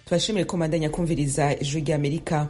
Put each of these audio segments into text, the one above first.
tubashimire ko mandanya kumviriza ijwi ry'amerika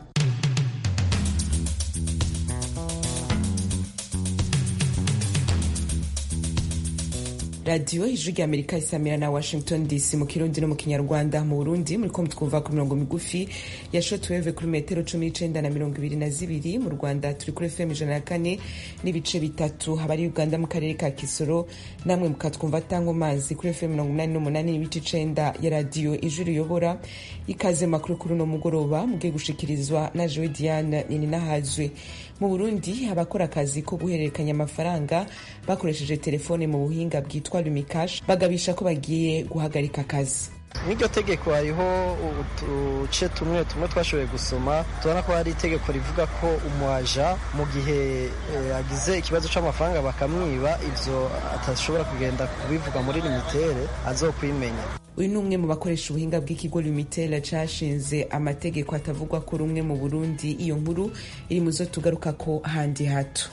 radiyo ijwi ry'amerika isamira na washington dc mu kirundi no mu kinyarwanda mu burundi muriko mutwumva ku mirongo migufi ya shotweve kuri metero cumi n'icenda na mirongo ibiri na zibiri mu rwanda turi kuri fm ijana na kane n'ibice bitatu habari uganda mu karere ka kisoro namwe mukatwumva tango mazi kuri fm mirongo umunani n'umunani n'ibice icenda ya radiyo ijwi riyobora ikaze makuru kuri uno mugoroba mugiye gushikirizwa na jewe diane nininahazwe mu burundi abakora akazi ko guhererekanya amafaranga bakoresheje telefone mu buhinga bwitwa lumikash bagabisha ko bagiye guhagarika akazi n'iryo tegeko hariho uduce tumwe tumwe twashoboye gusoma tubona ko hari itegeko rivuga ko umuaja mu gihe agize ikibazo cy'amafaranga bakamwiba ibyo atashobora kugenda kubivuga muri limitere azokwimenya uyu ni umwe mu bakoresha ubuhinga bw'ikigo lumitera cashinze amategeko atavugwa ko rumwe mu burundi iyo nkuru iri mu zo tugaruka ko handi hato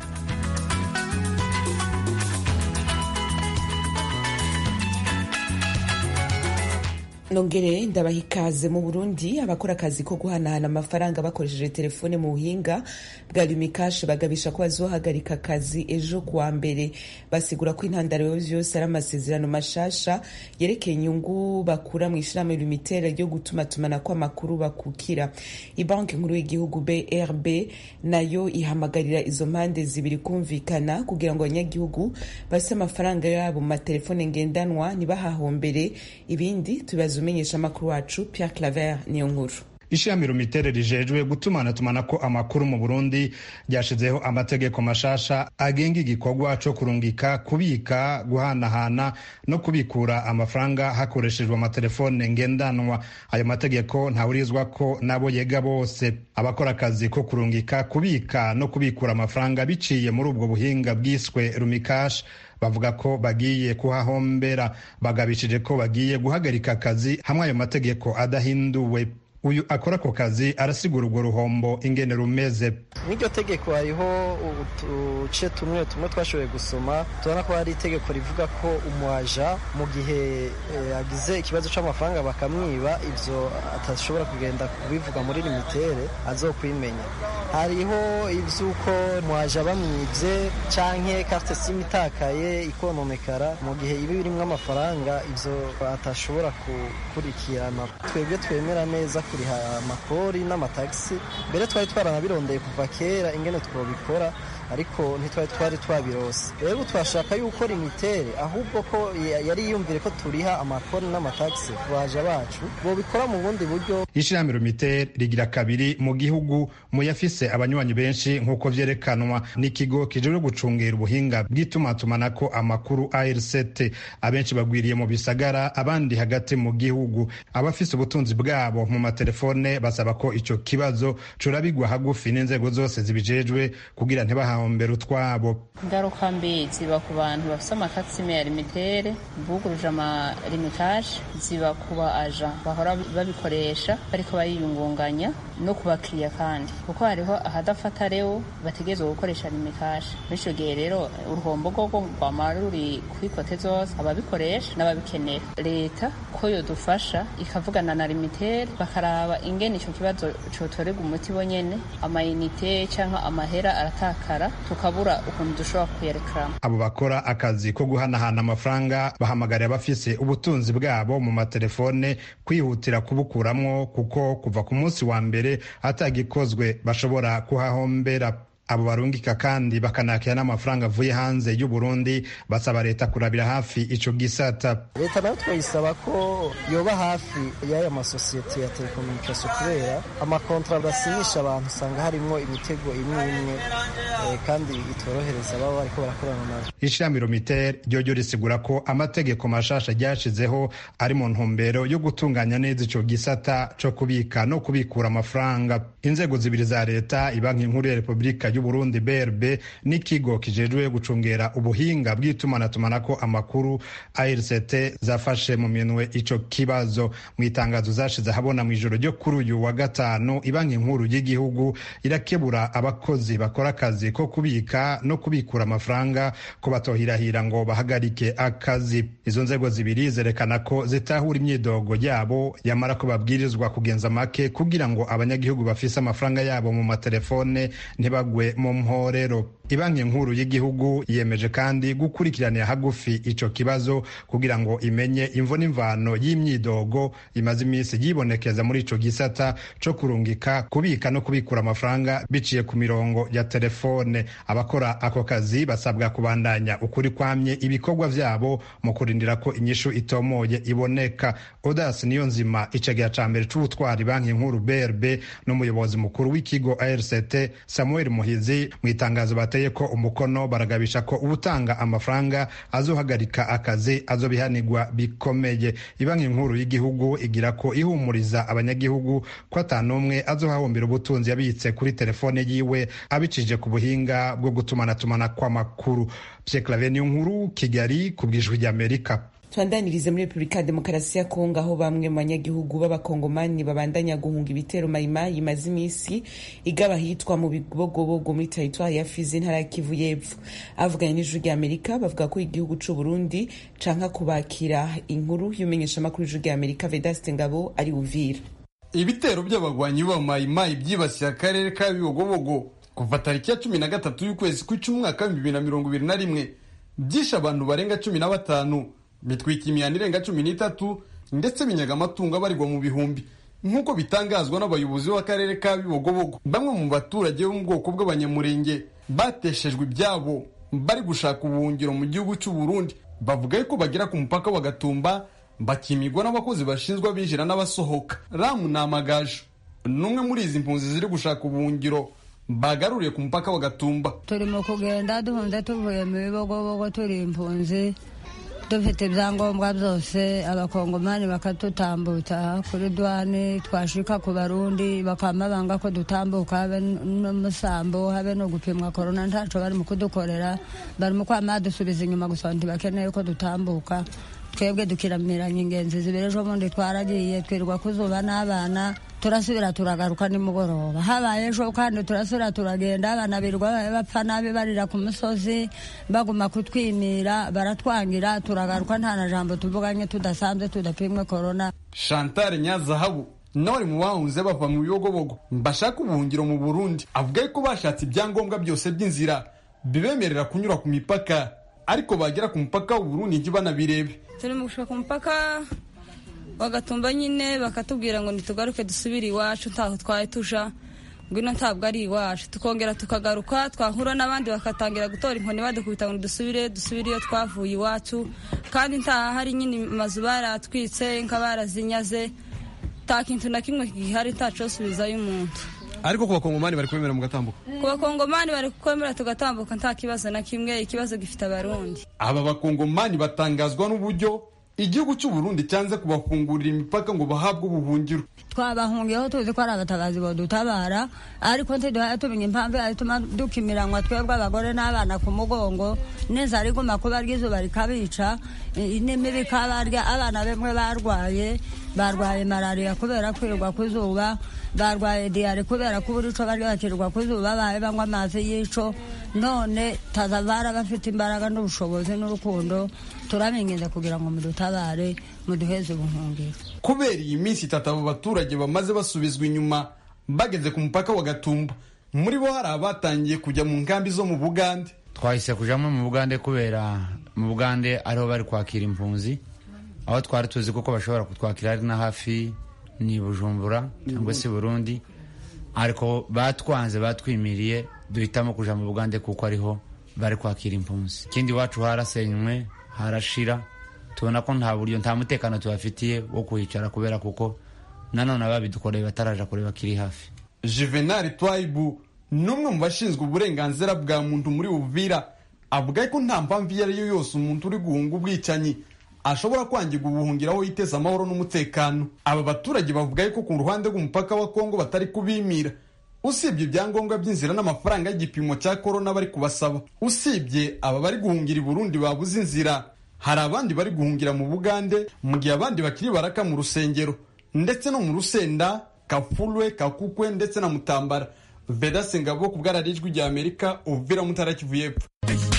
nongere ndabaha ikaze mu burundi abakora akazi ko guhanahana amafaranga bakoresheje telefone mu buhinga bwa lumikash bagabisha ko bazohagarika akazi ejo kuwa mbere basigura ko intandaro vyose ari amasezerano mashasha yerekeye inyungu bakura mu ishirahamwe lumitera ryo gutumatumanako amakuru bakukira ibanki nkuru y'igihugu brb nayo ihamagarira izo mpande zibiri kumvikana kugira ngo abanyagihugu bafise amafaranga yabo mu matelefone ngendanwa ntibahahombere ibindi tubaza umenyesha amakuru wacu Pierre Claver niyo nkuru ishami rumitere rijejwe gutumanatumanako amakuru mu burundi ryashizeho amategeko mashasha agenga igikorwa co kurungika kubika guhanahana no kubikura amafaranga hakoreshejwe amatelefone ngendanwa ayo mategeko ntawurizwa ko nabo yega bose abakora akazi ko kurungika kubika no kubikura amafaranga biciye muri ubwo buhinga bwiswe rumikash bavuga ko bagiye kuhahombera bagabishije ko bagiye guhagarika akazi hamwe ayo mategeko adahinduwe uyu akora ako kazi arasigura urwo ruhombo ingene rumeze n'iryo tegeko hariho uduce tumwe tumwe twashoboye gusoma tubona ko hari itegeko rivuga ko umuaja mu gihe agize ikibazo cy'amafaranga bakamwiba ibyo atashobora kugenda kubivuga muri limitere azokwimenya hariho iby'uko umuaja bamwibye canke carte sim itakaye ikononekara mu gihe iba birimo amafaranga ibyo atashobora gukurikirana twebwe twemera neza kuriha amakori n'amatagisi mbere twari twaranabirondeye kuva kera ingene twobikora ariko ntitwari twari twabirose rero twashaka yuko limitere ahubwo ko yari yiyumvire ko turiha amakori n'amatagisi ku baja bacu bobikora mu bundi buryo ishirahamwe limitere rigira kabiri mu gihugu mu yafise abanywanyi benshi nk'uko vyerekanwa n'ikigo kijejwe gucungera ubuhinga bw'itumatumanako amakuru ARCT abenshi bagwiriye mu bisagara abandi hagati mu gihugu abafise ubutunzi bwabo mu matelefone basaba ko ico kibazo corabigwa hagufi n'inzego zose zibijejwe kugira ntibaha bahombera utwabo ingaruka mbi ziba ku bantu bafite amakasime ya limitere buguruje amalimitaje ziba ku ba aja bahora babikoresha bariko bariyungunganya no ku bakiriya kandi kuko hariho ahadafata rero bategerezwa gukoresha limitaje muri ico gihe rero uruhombo rwogo rwama ruri kwikote zose ababikoresha n'ababikenera leta ko yodufasha ikavugana na limitere bakaraba ingene ico kibazo cotorerwa umuti bonyene amayinite canke amahera aratakara tukabura ukuntu dushobora kuyerekeramo abo bakora akazi ko guhanahana amafaranga bahamagariye abafise ubutunzi bwabo mu matelefone kwihutira kubukuramwo kuko kuva ku munsi wa mbere atagikozwe bashobora kuhahombera abo barungika kandi bakanakira n'amafaranga avuye hanze y'u Burundi basaba leta kurabira hafi ico gisata leta nayo twayisaba ko yoba hafi y'aya masosiyete ya telekomunikasiyo kubera amakontra basinyisha abantu usanga harimwo imitego imwe imwe eh, kandi itorohereza baba bariko barakorana nazo ishirahamwe romitere ryoryo risigura ko amategeko mashasha ryashizeho ari mu ntumbero yo gutunganya neza ico gisata co kubika no kubikura amafaranga inzego zibiri za leta ibanki nkuru ya repubulika y'uburundi brb n'ikigo kijejwe gucungera ubuhinga bw'itumanatumana ko amakuru arct zafashe mu minwe ico kibazo mu itangazo zashize habona mu ijoro ryo kuri uyu wa gatanu ibanki nkuru y'igihugu irakebura abakozi bakora akazi ko kubika no kubikura amafaranga ko batohirahira ngo bahagarike akazi izo nzego zibiri zerekana ko zitahura imyidogo yabo yamara ko babwirizwa kugenza make kugira ngo abanyagihugu bafise amafaranga yabo mu matelefone ntibagwe mu mporero ibanki nkuru y'igihugu yemeje kandi gukurikiranira hagufi ico kibazo kugira ngo imenye imvo n'imvano y'imyidogo imaze iminsi yibonekeza muri ico gisata co kurungika kubika no kubikura amafaranga biciye ku mirongo ya telefone abakora ako kazi basabwa kubandanya ukuri kwamye ibikorwa vyabo mu kurindira ko inyishu itomoye iboneka odas niyo nzima icegera ca mbere c'ubutwari banki nkuru brb n'umuyobozi mukuru w'ikigo arct samuel muhizi mu itangazo bateye ko umukono baragabisha ko ubutanga amafaranga azohagarika akazi azobihanirwa bikomeye ibanki nkuru y'igihugu igira ko ihumuriza abanyagihugu ko atanumwe azohahombera ubutunzi yabitse kuri telefone yiwe abicije ku buhinga bwo gutumanatumana kw'amakuru pierre claver niyo nkuru kigali ku bw'ijwi ry'amerika tubandanirize muri repubulika ya demokarasi ya kongo aho bamwe mu banyagihugu b'abakongomani babandanya guhunga ibitero mayimayi imaze iminsi igaba ahitwa mu bibogobogo muri teritwari ya fizi intara ya kivu y'epfo avuganye n'ijwi rya amerika bavuga ko igihugu c'u burundi canka kubakira inkuru y'umenyeshamakuru y'ijwi rya amerika vedaste ngabo ari uvira ibitero by'abagwanyi ba mayimayi byibasiye akarere ka bibogobogo kuva tariki ya cumi na gatatu y'ukwezi kw'icumi umwaka w'ibihumbi bibiri na mirongo ibiri na rimwe byishe abantu barenga cumi na batanu bitwika imihanda irenga cumi n'itatu ndetse binyaga amatungo abarirwa mu bihumbi nk'uko bitangazwa n'abayobozi b'akarere ka bibogobogo bamwe mu baturage bo mu bwoko bw'abanyamurenge bateshejwe ibyabo bari gushaka ubuhungiro mu gihugu cy'u Burundi bavuga yuko bagera ku mupaka wa Gatumba bakimigwa n'abakozi bashinzwe abinjira n'abasohoka ramu ni amagaju n'umwe muri izi mpunzi ziri gushaka ubuhungiro bagaruriye ku mupaka wa Gatumba turimo kugenda duhunze tuvuye mu bibogobogo turi impunzi dufite ibyangombwa byose abakongomani bakatutambutsa kuri duwani twashika ku barundi bakama banga ko dutambuka habe n'umusambo habe no gupimwa korona ntaco bari mu kudukorera bari mu kwama dusubiza inyuma gusa ntibakeneye ko dutambuka twebwe dukiramiranya ingenzi zibiri ejo bundi twaragiye twirirwa kuzuba n'abana turasubira turagaruka nimugoroba habaye ejo kandi turasubira turagenda abana birirwa bapfa nabi barira ku musozi baguma kutwimira baratwangira turagaruka nta na jambo tuvuganye tudasanzwe tudapimwe korona Chantal Nyazahabu nawe ari mu bahunze bava mu bibogobogo bashaka ubuhungiro mu Burundi avuga ko bashatse ibyangombwa byose by'inzira bibemerera kunyura ku mipaka ariko bagera ku mupaka w'u Burundi ntibanabirebe turi mu gushaka umupaka bagatumba nyine bakatubwira ngo ntitugaruke dusubire iwacu ntaho twari tuja ngwino ntabwo ari iwacu tukongera tukagaruka twahura n'abandi bakatangira gutora inkoni badukubita ngo dusubire dusubire iyo twavuye iwacu kandi ntaha hari nyine amazu baratwitse nka barazinyaze nta kintu na kimwe gihari ntacosubizayo umuntu ariko ku bakongomani bari kubemera mugatambuka ku bakongomani bari kwemera tugatambuka nta kibazo na kimwe ikibazo gifite abarundi aba bakongomani batangazwa n'uburyo igihugu cy'u Burundi cyanze kubafungurira imipaka ngo bahabwe ubuhungiro twabahungiyeho tuzi ko ari abatabazi bodutabara ariko ntiduhaye tumenya impamvu yatuma dukimiranwa twebwe abagore n'abana ku mugongo n'inzara iguma kuba ry'izuba rikabica n'imibi ikabarya abana bamwe barwaye barwaye malariya kubera kwirirwa ku zuba barwaye diyare kubera ko buri co barya bakirirwa ku zuba baye banywa amazi y'ico none tazavara bafite imbaraga n'ubushobozi n'urukundo turabinginze kugira ngo mudutabare muduheze ubuhungiro kubera iyi minsi itatu abo baturage bamaze basubizwa inyuma bageze ku mupaka wa Gatumba muri bo hari abatangiye kujya mu nkambi zo mu Bugande twahise kujamo mu Bugande kubera mu Bugande ariho bari kwakira impunzi aho twari tuzi kuko bashobora kutwakira ari na hafi ni Bujumbura cyangwa se Burundi ariko batwanze batwimiriye duhitamo kuja mu Bugande kuko ariho bari kwakira impunzi ikindi iwacu harasenywe harashira tubona ko nta buryo nta mutekano tubafitiye wo kuhicara kubera kuko nanone ababidukoreye bataraja kureba kiri hafi Juvenal Twaibu n'umwe mu bashinzwe uburenganzira bwa muntu muri Uvira avuga ko nta mpamvu iyo ari yo yose umuntu uri guhunga ubwicanyi ashobora kwangirwa ubuhungiro aho yiteza amahoro n'umutekano aba baturage bavuga ko ku ruhande rw'umupaka wa Kongo batari kubimira usibye ibyangombwa by'inzira n'amafaranga y'igipimo cya korona bari kubasaba usibye aba bari guhungira i burundi babuze inzira hari abandi bari guhungira mu bugande mu gihe abandi bakiri baraka mu rusengero ndetse no mu rusenda kafulwe kakukwe ndetse na mutambara vedase ngabo ku bwararijwi rya amerika uvira mutara kivu y'epfo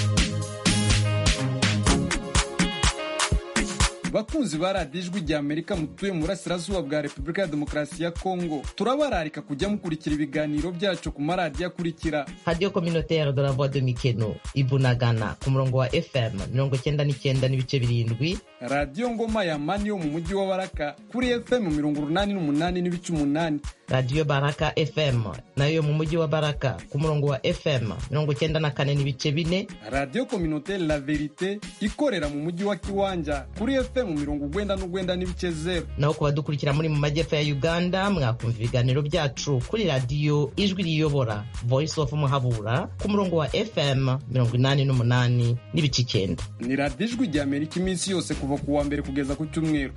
bakunzi ba radiyo ijwi rya amerika mutuye mu burasirazuba bwa repubulika ya demokarasi ya kongo turabararika kujya mukurikira ibiganiro byacu ku maradiyo akurikira radiyo communautaire de la voix de mikeno ibunagana ku murongo wa fm mirongo icyenda n'icyenda n'ibice birindwi radiyo ngoma ya mani yo mu mujyi wa baraka kuri fm mirongo urunani n'umunani n'ibice umunani radiyo baraka fm nayo yo mu mujyi wa baraka ku murongo wa fm mirongo icyenda na kane n'ibice bine radiyo communautaire la verite ikorera mu mujyi wa kiwanja kuri fm mirongo ugwenda n'ugwenda n'ibice zero naho ku badukurikira muri mu majyepfo ya uganda mwakumva ibiganiro byacu kuri radiyo ijwi riyobora voice of muhabura ku murongo wa fm mirongo inani n'umunani n'ibice icyenda ni radiyo ijwi rya amerika iminsi yose kuva ku wa mbere kugeza ku cyumweru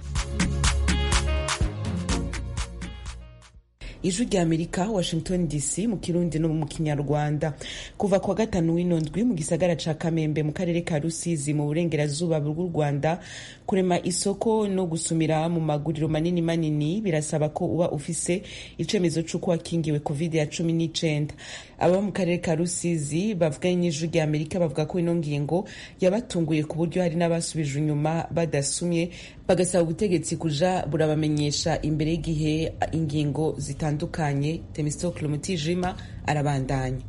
ijwi rya amerika washington dc mu kirundi no mu kinyarwanda kuva kwa gatanu w'ino ndwi mu gisagara ca kamembe mu karere ka rusizi mu burengerazuba bw'u rwanda kurema isoko no gusumira mu maguriro manini manini birasaba ko uba ufise icemezo c'uko wakingiwe covid ya cumi n'icenda aba mu karere ka rusizi bavuganye n'ijwi rya amerika bavuga ko ino ngingo yabatunguye ku buryo hari n'abasubije inyuma badasumye bagasaba ubutegetsi kuja burabamenyesha imbere y'igihe ingingo zitandukanye temistokle mutijima arabandanya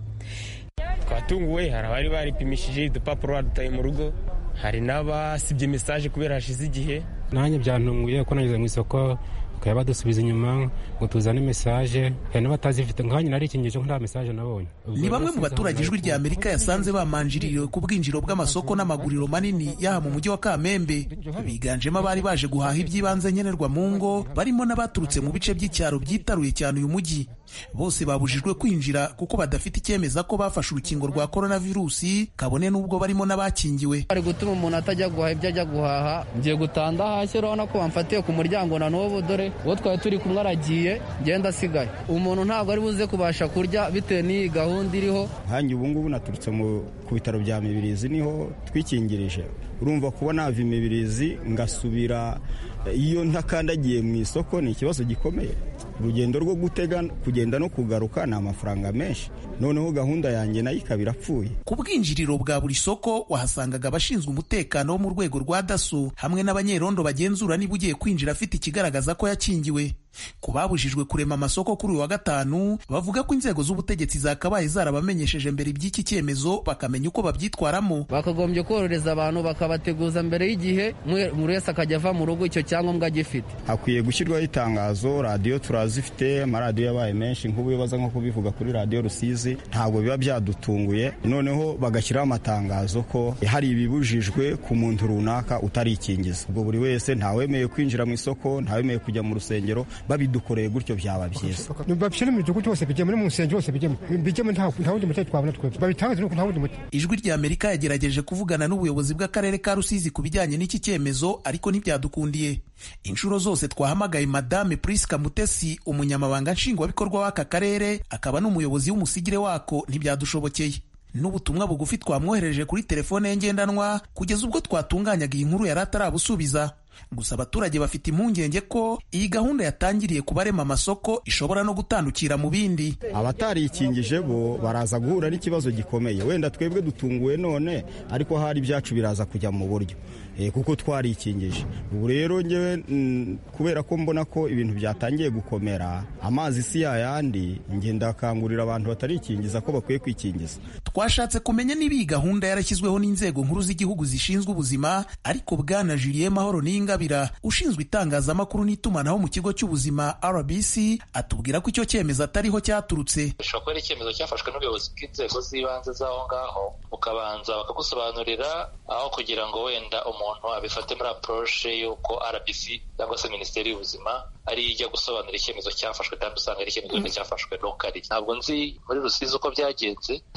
twatunguwe hari abari baripimishije udupapuro badutaye mu rugo hari n'abasibye mesaje kubera hashize igihe nanjye byantunguye ko nageze mu isoko bakaba badusubiza inyuma ngo tuzane mesaje hari n'abatazifite nkanya nari ikingezo nta mesaje nabonye ni bamwe mu baturage ijwi rya amerika yasanze bamanjiriwe ku bwinjiro bw'amasoko n'amaguriro manini yaha mu mujyi wa kamembe biganjemo abari baje guhaha iby'ibanze nkenerwa mu ngo barimo n'abaturutse mu bice by'icyaro byitaruye cyane uyu mujyi bose babujijwe kwinjira kuko badafite icyemeza ko bafashe urukingo rwa coronavirusi kabone n'ubwo barimo n'abakingiwe bari gutuma umuntu atajya guhaha ibyo ajya guhaha ngiye gutanda hasi urabona ko bamfatiye ku muryango na n'ubu dore uwo twari turi kumwe aragiye ngenda asigaye umuntu ntabwo ari buze kubasha kurya bitewe n'iyi gahunda iriho nkange ubu ngubu naturutse ku bitaro bya mibirizi niho twikingirije urumva kuba nava imibirizi ngasubira iyo ntakandagiye mu isoko ni ikibazo gikomeye urugendo rwo gutega kugenda no kugaruka ni amafaranga menshi noneho gahunda yanjye nayo ikaba irapfuye ku bwinjiriro bwa buri soko wahasangaga abashinzwe umutekano wo mu rwego rwa daso hamwe n'abanyerondo bagenzura niba ugiye kwinjira afite ikigaragaza ko yakingiwe ku babujijwe kurema amasoko kuri uyu wa gatanu bavuga ko inzego z'ubutegetsi zakabaye zarabamenyesheje mbere iby'iki cyemezo bakamenya uko babyitwaramo bakagombye korohereza abantu bakabateguza mbere y'igihe buri wese akajya ava mu rugo icyo cyangombwa agifite hakwiye gushyirwaho itangazo radiyo turazifite amaradiyo yabaye menshi nk'ubu baza nko kubivuga kuri radiyo rusizi ntabwo biba byadutunguye noneho bagashyiraho amatangazo ko hari ibibujijwe ku muntu runaka utarikingiza ubwo buri wese ntawemeye kwinjira mu isoko ntawemeye kujya mu rusengero babidukoreye gutyo byaba byiza babishyire mu gihugu cyose bijyemo no mu rusengero hose bijyemo bijyemo nta wundi muti twabona twebwe babitangaze nuko nta wundi muti ijwi rya amerika yagerageje kuvugana n'ubuyobozi bw'akarere ka rusizi ku bijyanye n'iki cyemezo ariko ntibyadukundiye inshuro zose twahamagaye madame priska mutesi umunyamabanga nshingwabikorwa w'aka karere akaba n'umuyobozi w'umusigire wako ntibyadushobokeye n'ubutumwa bugufi twamwohereje kuri telefone ye ngendanwa kugeza ubwo twatunganyaga iyi nkuru yari atarabusubiza gusa abaturage bafite impungenge ko iyi gahunda yatangiriye ku barema amasoko ishobora no gutandukira mu bindi abatarikingije bo baraza guhura n'ikibazo gikomeye wenda twebwe dutunguwe none ariko hari ibyacu biraza kujya mu buryo kuko twarikingije ubu rero ngewe kubera ko mbona ko ibintu byatangiye gukomera amazi si yayandi ngenda akangurira abantu batarikingiza ko bakwiye kwikingiza twashatse kumenya niba iyi gahunda yarashyizweho n'inzego nkuru z'igihugu zishinzwe ubuzima ariko bwana julien mahoro n'ingabira ushinzwe itangazamakuru n'itumanaho mu kigo cy'ubuzima rbc atubwira ko icyo cyemezo atariho cyaturutse bishobora kuba ari icyemezo cyafashwe n'ubuyobozi bw'inzego z'ibanze z'aho ngaho bukabanza bakagusobanurira aho kugira ngo wenda umuntu abifate muri approche y'uko rbc cyangwa se minisiteri y'ubuzima ari ijya gusobanura icyemezo cyafashwe kandi usanga ari icyemezo cyafashwe lokali ntabwo nzi muri rusizi uko byagenze ariko ndatekereza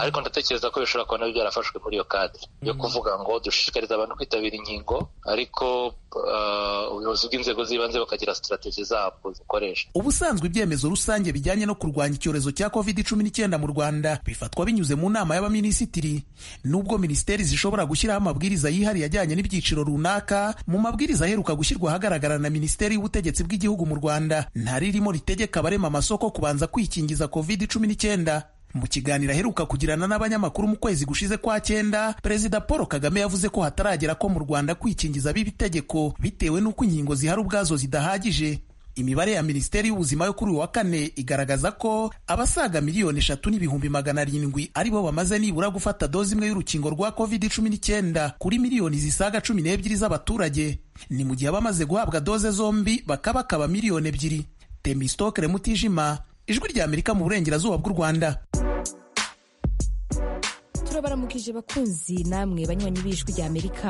ntekereza ko bishobora kuba nabyo byarafashwe muri iyo kadire yo kuvuga ngo dushishikariza abantu kwitabira inkingo ariko ubuyobozi bw'inzego z'ibanze bakagira sitrategi zabwo zikoresha ubusanzwe ibyemezo rusange bijyanye no kurwanya icyorezo cya covid cumi n'icyenda mu rwanda bifatwa binyuze mu nama y'abaminisitiri nubwo minisiteri zishobora gushyiraho amabwiriza yihariye ajyanye n'ibyiciro runaka mu mabwiriza aheruka gushyirwa ahagaragara na minisiteri y'ubutegetsi bw'igihugu mu rwanda ntaririmo ritegeka abarema amasoko kubanza kwikingiza covid cumi n'icyenda mu kiganiro aheruka kugirana n'abanyamakuru mu kwezi gushize kwa cyenda perezida paul kagame yavuze ko hataragera ko mu rwanda kwikingiza biba itegeko bitewe n'uko inkingo zihari ubwazo zidahagije imibare ya minisiteri y'ubuzima yo kuri uyu wa kane igaragaza ko abasaga miliyoni eshatu n'ibihumbi magana arindwi ari bo bamaze nibura gufata doze imwe y'urukingo rwa covid cumi n'icyenda kuri miliyoni zisaga cumi n'ebyiri z'abaturage ni mu gihe abamaze guhabwa doze zombi bakabakaba miliyoni ebyiri temistokere mutijima ijwi rya amerika mu burengerazuba bw'u rwanda turabaramukije bakunzi namwe banywanyi b'ijwi rya amerika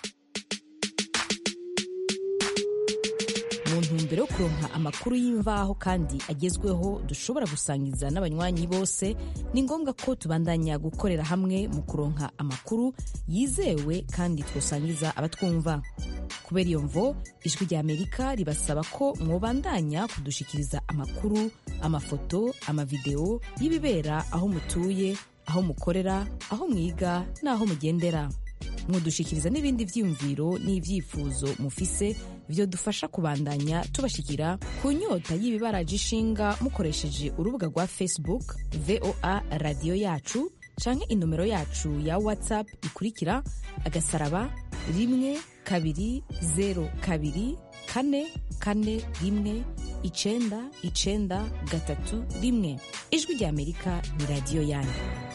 mu ntumbero yo kuronka amakuru y'imvaho kandi agezweho dushobora gusangiza n'abanywanyi bose ni ngombwa ko tubandanya gukorera hamwe mu kuronka amakuru yizewe kandi twosangiza abatwumva kubera iyo mvo ijwi rya amerika ribasaba ko mwobandanya kudushikiriza amakuru amafoto amavideo y'ibibera aho mutuye aho mukorera aho mwiga n'aho mugendera mudushikiriza n'ibindi byiyumviro n'ibyifuzo mufise byo dufasha kubandanya tubashikira ku nyota y'ibibaraje ishinga mukoresheje urubuga rwa facebook voa radiyo yacu canke inomero yacu ya whatsapp ikurikira agasaraba rimwe kabiri zero kabiri kane kane rimwe icenda icenda gatatu rimwe ijwi rya amerika ni radiyo yanyu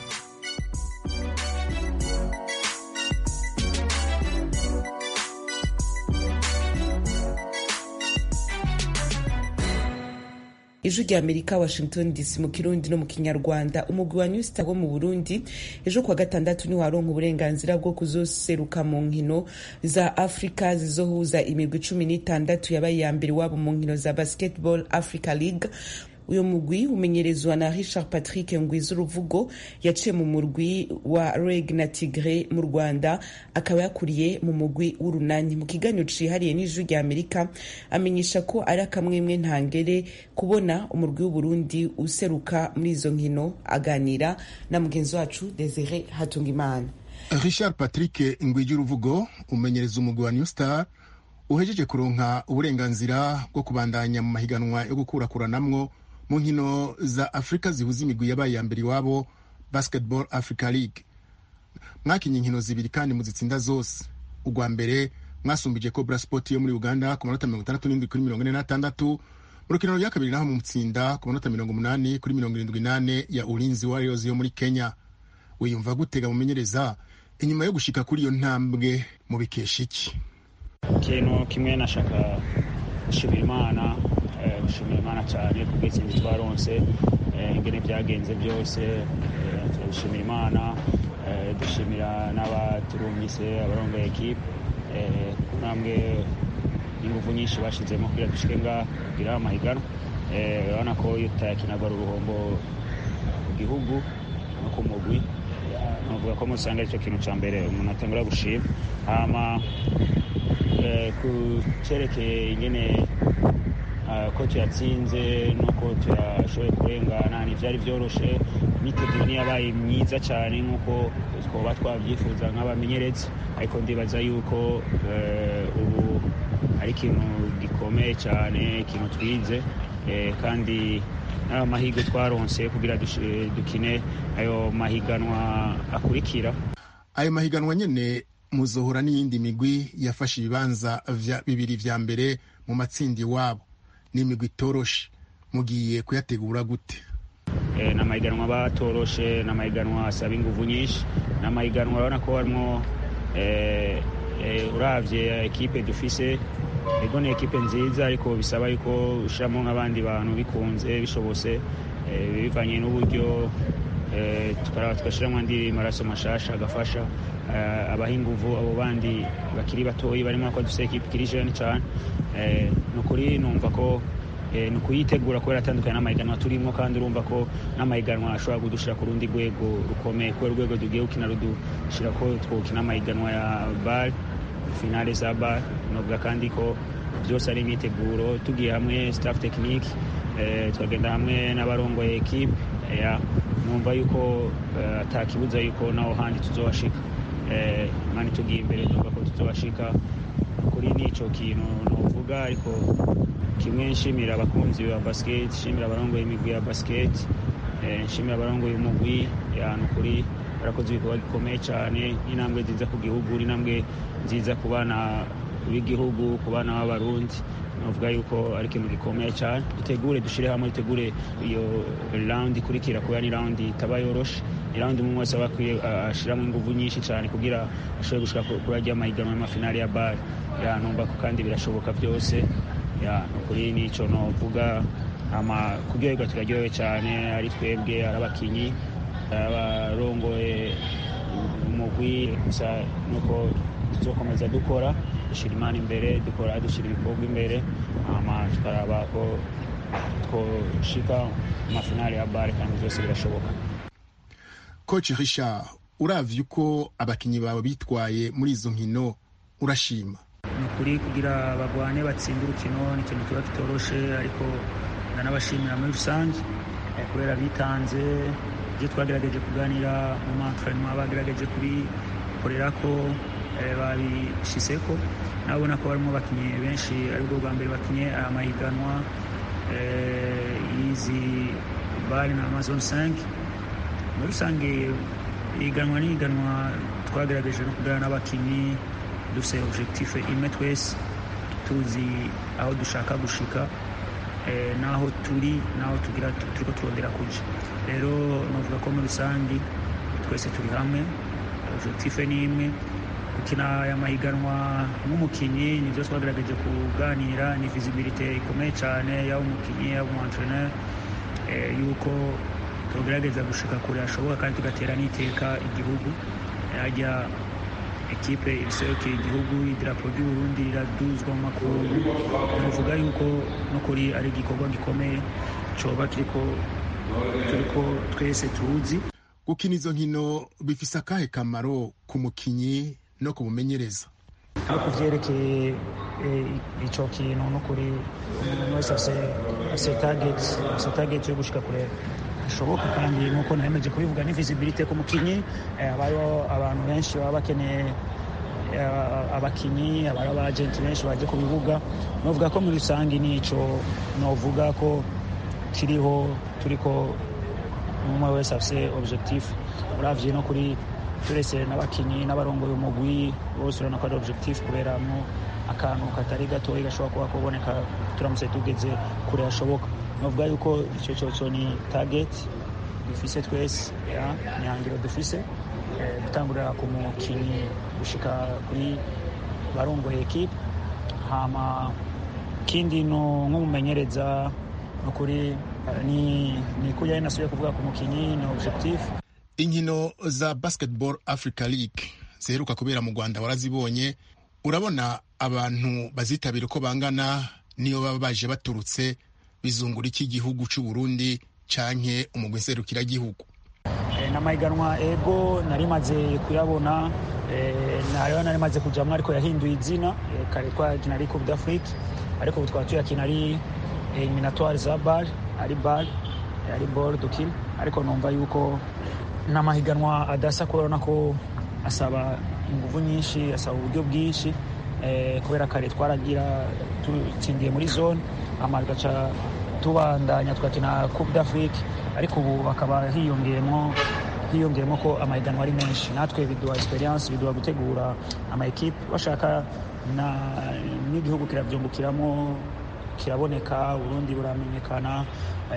ijwi rya amerika washington dc mu kirundi no mu kinyarwanda umugwi wa newstar wo mu burundi ejo kuwa gatandatu niho waronka uburenganzira bwo kuzoseruka mu nkino za afurika zizohuza imigwi cumi n'itandatu yabaye iya mbere wabo mu nkino za basketball africa league uyu mugwi umenyerezwa na richard patrick ngwiza uruvugo yaciye mu murwi wa reg na tigre mu rwanda akaba yakuriye mu mugwi w'urunani mu kiganiro cihariye n'ijwi rya amerika amenyesha ko ari akamwemwe ntangere kubona umurwi w'uburundi useruka muri izo nkino aganira na mugenzi wacu desire hatungimana richard patrick ngwija uruvugo umenyereza umugwi wa new star uhejeje kuronka uburenganzira bwo kubandanya mu mahiganwa yo gukurakuranamwo mu nkino za afurika zihuza imigwi yabaye ya mbere iwabo basketball africa league mwakinye inkino zibiri kandi muzitsinda zose urwa mbere mwasumbije cobra sport yo muri uganda ku manota mirongo itandatu n'indwi kuri mirongo ine n'atandatu mu rukino rya kabiri naho mutsinda ku manota mirongo umunani kuri mirongo irindwi n'ane ya ulinzi warriors yo muri kenya wiyumva gutega mumenyereza inyuma yo gushika kuri iyo ntambwe mu bikesha iki ikintu kimwe nashaka gushimira imana gushimira imana cyane ku bw'itsinzi twaronse ingene byagenze byose turabishimira imana dushimira n'abaturungise abarongoye ekipe ntambwe ingufu nyinshi bashyizemo kugira dushike ngaha kugira amahiganwa urabona ko iyo utayakinagwa ari uruhombo ku gihugu no ku mugwi navuga ko musanga aricyo kintu cya mbere umuntu atangura gushima hama ku cyerekeye ingene ko tuyatsinze nuko tuyashoboye kurengana ntibyari byoroshe imyiteguro yabaye myiza cyane nk'uko twaba twabyifuza nk'abamenyereza ariko ndibaza yuko ubu ari ikintu gikomeye cyane ikintu twize kandi n'ayo mahirwe twaronse kugira dukine ayo mahiganwa akurikira ayo mahiganwa nyine muzohora n'iyindi migwi yafashe ibibanza bibiri vya mbere mu matsinda iwabo ni imigwi itoroshe mugiye kuyategura gute ni amahiganwa batoroshe ni amahiganwa asaba ingufu nyinshi ni amahiganwa urabona ko harimo urabye ekipe dufise ego ni ekipe nziza ariko bisaba yuko ushyiramo nk'abandi bantu bikunze bishobose bivanye n'uburyo tugashyiramo andi maraso mashasha agafasha abaha inguvu abo bandi bakiri batoyi barimo ko dufite ekipe ikiri jene cyane ni ukuri numva ko ni ukuyitegura kubera atandukanye n'amahiganwa turimo kandi urumva ko n'amahiganwa ashobora kudushyira ku rundi rwego rukomeye kubera urwego tugiye gukina rudushyira ko twokina amahiganwa ya bare finale za bare novuga kandi ko byose ari imyiteguro tugiye hamwe staff tekinike tukagenda hamwe n'abarongoye ekipe numva yuko atakibuza yuko naho handi tuzohashika mani tugiye imbere numva ko tuzohashika kuri n'icyo kintu nuvuga ariko kimwe nshimira abakunzi ba basket nshimira abarongoye imigwi ya basket nshimira abarongoye umugwi yantu kuri barakoze ibikorwa gikomeye cyane n'intambwe nziza ku gihugu n'intambwe nziza ku bana b'igihugu ku bana b'abarundi navuga yuko ari ikintu gikomeye cyane dutegure dushyire hamwe dutegure iyo rawundi ikurikira kubera ni rawundi itaba yoroshe ni rawundi umwe wese aba akwiye ashyiramo ingufu nyinshi cyane kugira ashobore gushyira kuri ajya amahiganwa y'amafinali ya bare yanumva ko kandi birashoboka byose kuri n'icyo navuga kuryoherwa turaryohewe cyane ari twebwe ari abakinnyi abarongoye umugwi gusa nuko tuzokomeza dukora dushyira imana imbere dukora dushyira ibikorwa imbere hama tukaraba ko twoshika amafinali ya bare kandi byose birashoboka coach richard uravye uko abakinyi bawe bitwaye muri izo nkino urashima ni ukuri kugira bagwane batsinde urukino ni ikintu kiba kitoroshe ariko ndanabashimira muri rusange kubera bitanze ibyo twagerageje kuganira mu mantrenema bagerageje kubikorera ko babishyize ko nabona ko barimo abakinnyi benshi aribwo bwa mbere bakinye aya mahiganwa y'izi bari na amazon 5 muri rusange ihiganwa n'ihiganwa twagerageje no kuganira n'abakinnyi dufite objectif imwe twese tuzi aho dushaka gushika n'aho turi n'aho tugira turiko turondera kuja rero novuga ko muri rusange twese turi hamwe objectif ni imwe gukina aya mahiganwa nk'umukinnyi nibyo twagerageje kuganira ni visibilite ikomeye cyane yaba umukinnyi yaba umwantreneur yuko tugerageza gushika kure hashoboka kandi tugatera n'iteka igihugu hajya ekipe ibiserukira igihugu idarapo ry'uburundi riraduzwa mu makungu navuga yuko n'ukuri ari igikorwa gikomeye coba kiriko turiko twese tuzi gukina izo nkino bifise akahe kamaro ku mukinyi no kumumenyereza aho ku vyerekeye ico kintu n'ukuri umuntu wese afise target yo gushika kure hashoboka kandi nk'uko naremeje kubivuga ni visibilite ku mukinyi abariho abantu benshi baba bakeneye abakinyi abari abagenti benshi baje ku bibuga novuga ko muri rusange nico novuga ko kiriho turiko umwe wese afise objectif uravye no kuri turese n'abakinyi n'abarongoye umugwi bose urabona ko ari objectif kuberamwo akantu katari gatoya gashobora kuba kuboneka turamutse tugeze kure hashoboka novuga yuko icyo cyoco ni target dufise twese ni hangiro dufise gutangurira ku mukinyi gushika kuri barongoye ekipe hama kindi no nk'umumenyereza nukuri ni ni kujya nasubiye kuvuga ku mukinyi ni objectif inkino za basketball africa league ziheruka kubera mu rwanda warazibonye urabona abantu bazitabira uko bangana niyo baba baje baturutse bizungura iki gihugu cy'u Burundi canke umugwi nserukiragihugu n'amahiganwa ego nari maze kuyabona nariho nari maze kujamwo ariko yahinduye izina kare twakina ari coupe d'afrique ariko ubu twaba tuyakina ari eliminatoire za bar ari bar ari ball dukina ariko numva yuko n'amahiganwa adasa kubera ko asaba ingufu nyinshi asaba uburyo bwinshi kubera kare twaragira tutsindiye muri zone hama tugaca tubandanya tugakina coupe d'afrique ariko ubu bakaba hiyongeyemo hiyongeyemo ko amahiganwa ari menshi natwe biduha experience biduha gutegura amaekipe bashaka n'igihugu kirabyungukiramo kiraboneka uburundi buramenyekana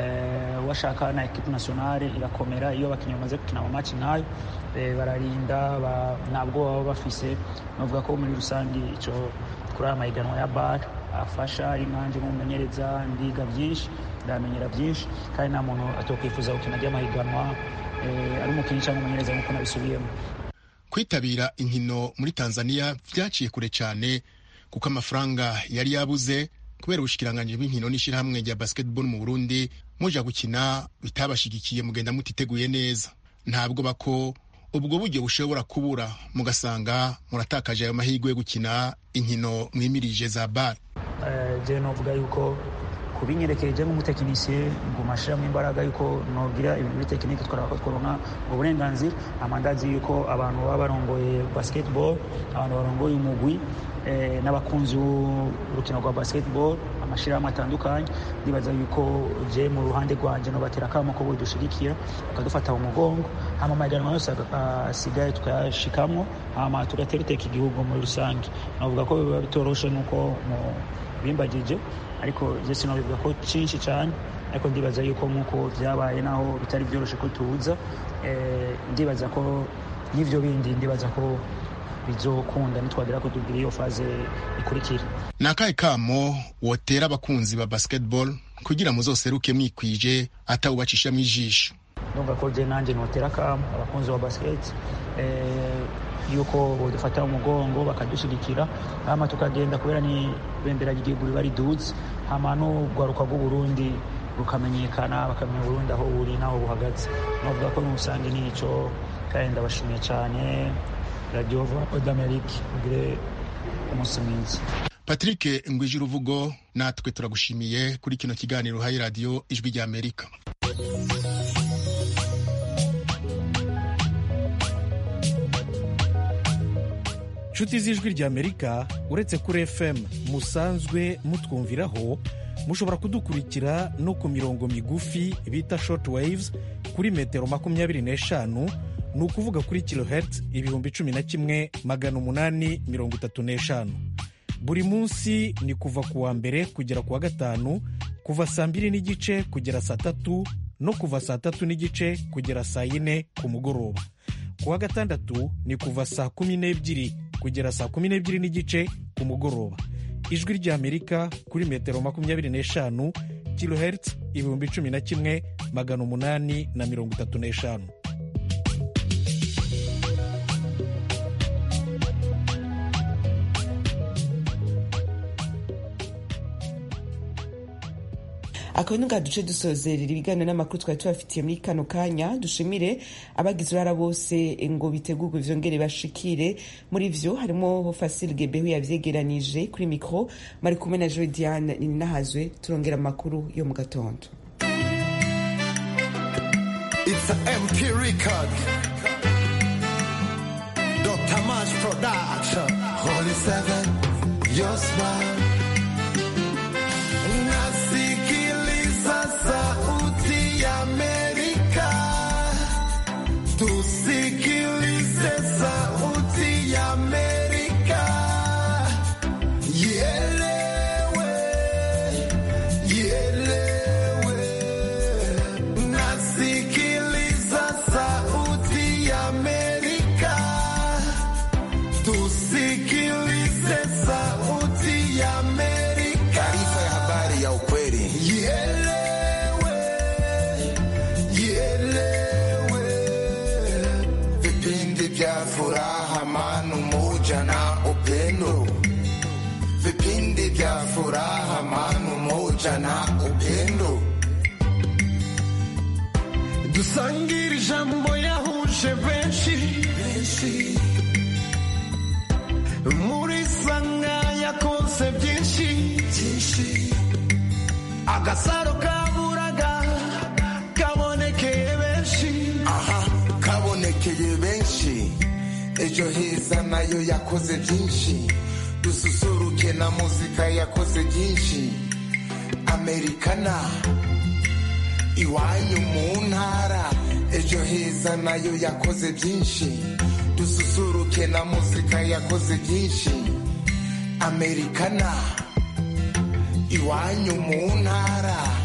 washaka na ekipe nationale irakomera iyo abakinnyi bamaze gukina mu maci nkayo bararinda ntabwo baba bafise navuga ko muri rusange icyo kuri aya mahiganwa ya bar afasha ari nkanje nk'umumenyereza ndiga byinshi ndamenyera byinshi kandi nta muntu atokwifuza gukina ry'amahiganwa ari umukinnyi cyangwa umumenyereza nk'uko nabisubiyemo kwitabira inkino muri tanzania byaciye kure cyane kuko amafaranga yari yabuze kubera ubushikiranganji bw'inkino n'ishirahamwe rya basketball mu burundi muja gukina bitabashigikiye mugenda mutiteguye neza ntabwo bako ubwo buryo bushobora kubura mugasanga muratakaje ayo mahirwe yo gukina inkino mwimirije za bar je novuga yuko kubinyerekeje nk'umutekinisiye nguma ashiramo imbaraga yuko nogira ibintu biri tekinike twaraba ko tworonka ubwo burenganzira amandazi yuko abantu baba barongoye basketball abantu barongoye umugwi n'abakunzi b'urukino rwa basketball amashirahamwe atandukanye ndibaza yuko je mu ruhande rwanje nobatera akamo ko bodushigikira bakadufata mu mugongo hama amahiganwa yose asigaye tukayashikamwo hama tugatera iteka igihugu muri rusange novuga ko biba bitoroshe nk'uko bimbagije ariko je sinobivuga ko cinshi cyane ariko ndibaza yuko nk'uko vyabaye naho bitari vyoroshe ko tuza ndibaza ko n'ivyo bindi ndibaza ko bizokunda nitwagera ko tugira iyo faze ikurikira ni akahe kamo wotera abakunzi ba basketball kugira muzoseruke mwikwije atawubacishamo ijisho ndumva ko je nanje notera akamo abakunzi ba basket yuko bodufata umugongo bakadushigikira hama tukagenda kubera ni bendera ry'igihugu riba riduze hama n'urwaruka rw'uburundi rukamenyekana bakamenya uburundi aho buri n'aho buhagaze novuga ko n'ubusange nico kandi ndabashimiye cyane radiyo d'amerique ugire umunsi mwiza patrick ngwije uruvugo natwe turagushimiye kuri kino kiganiro uhaye radiyo ijwi rya amerika inshuti z'ijwi rya amerika uretse kuri fm musanzwe mutwumviraho mushobora kudukurikira no ku mirongo migufi bita short waves kuri metero makumyabiri n'eshanu ni ukuvuga kuri kilohertz ibihumbi cumi na kimwe magana umunani mirongo itatu n'eshanu buri munsi ni kuva ku wa mbere kugera ku wa gatanu kuva saa mbiri n'igice kugera saa tatu no kuva saa tatu n'igice kugera saa yine ku mugoroba ku wa gatandatu ni kuva saa kumi n'ebyiri kugera saa kumi n'ebyiri n'igice ku mugoroba ijwi ry'amerika kuri metero makumyabiri n'eshanu kilohertz ibihumbi cumi na kimwe magana umunani na mirongo itatu n'eshanu akaba ni duce dusozerera ibiganiro n'amakuru twari tubafitiye muri kano kanya dushimire abagize uruhara bose ngo bitegurwe vyongere bashikire muri vyo harimo Fasil Gebehu yavyegeranije kuri mikro mari kumwe na Joy Diane Ninahazwe turongera amakuru yo mu gatondo It's a MP record Dr. Mash Production Holy Seven Your Smile Sauti ya Amerika, tusikilize sauti ya Amerika, ielewe, ielewe. Nasikiliza sauti ya Amerika, tusikilize sauti ya Amerika. Taarifa ya habari ya ukweli. Ielewe. vipindi vya furaha, amani, umoja na upendo, vipindi vya furaha, amani, umoja na upendo. dusangire ijambo yahuje benshi muri sanga yakoze byinshi agasaro kaburaga kabonekeye benshi aha kabonekeye benshi ejo heza nayo yakoze byinshi dususuruke na muzika yakoze byinshi amerikana iwanyu mu ntara ejo heza nayo yakoze byinshi dususuruke na muzika yakoze byinshi amerikana iwanyu mu ntara